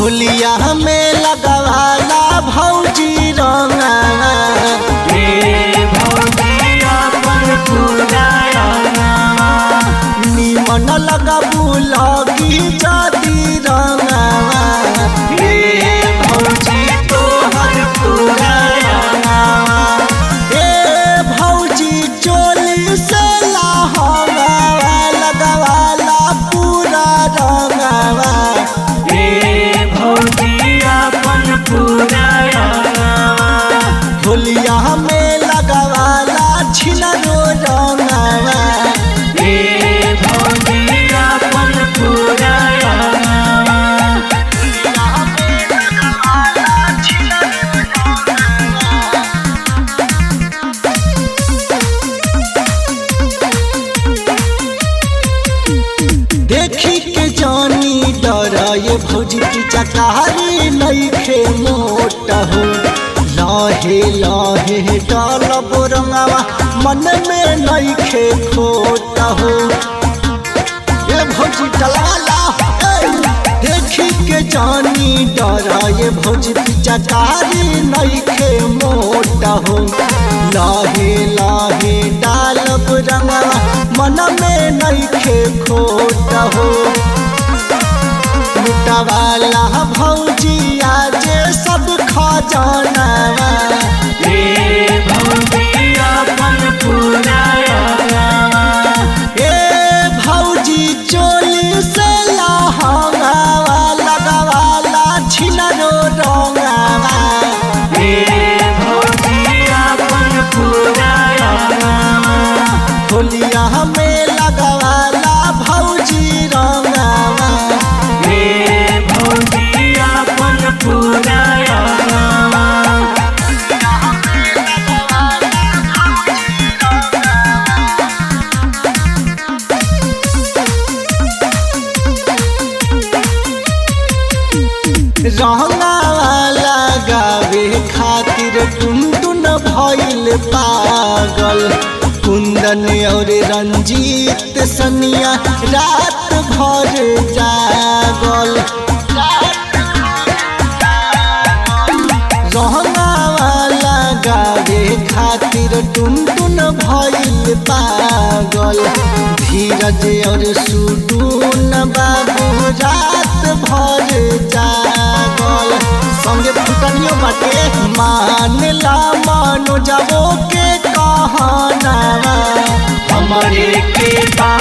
होलिया में लगवाला भौजी रंगा रे भौजिया पर पूरा रंगवा निमन लगबू लगी जदी रंगा रे भौजी तोहर पूरा रंगवा ए भौजी चोली से लाहवा लगवाला पूरा रंगावा रे भौजिया पर पूरा रंगवा होलिया में लगवाला छिलरो रंगावा रे भौजिया पर पूरा रंगवा देखी के जानी डर ये भौजी की चकारी नईखे मोट हो लाहे लाहे डाल बोरंगावा मन में नईखे खोट हो ये भौजी डलाला ए, देखी के जानी डर ये भौजी की चकारी नईखे मोट हो लाहे लाहे डाल बोरंगावा मन में नईखे खोट हो लुटवाला भौजी आज सब खजाना रे भौजिया पर पूरा रंगवा ए भौजी चोली से लहंगा लगवाला छिलरो रंगावा रे भौजिया पर पूरा रंगवा होलिया में लगवाला भौजी रंगावा रे भौजिया पर पूरा रंगवा रंगावाला गावे खातिर टुनटुन भइल पागल कुंदन और रंजीत सनिया रात भर जागल रंगावाला गावे खातिर टुनटुन भइल पागल धीरज और सुडून बाबू रात भर जागल संगे फुटनियो बाटे मानला मानो जाबो के कहना हमारे के बा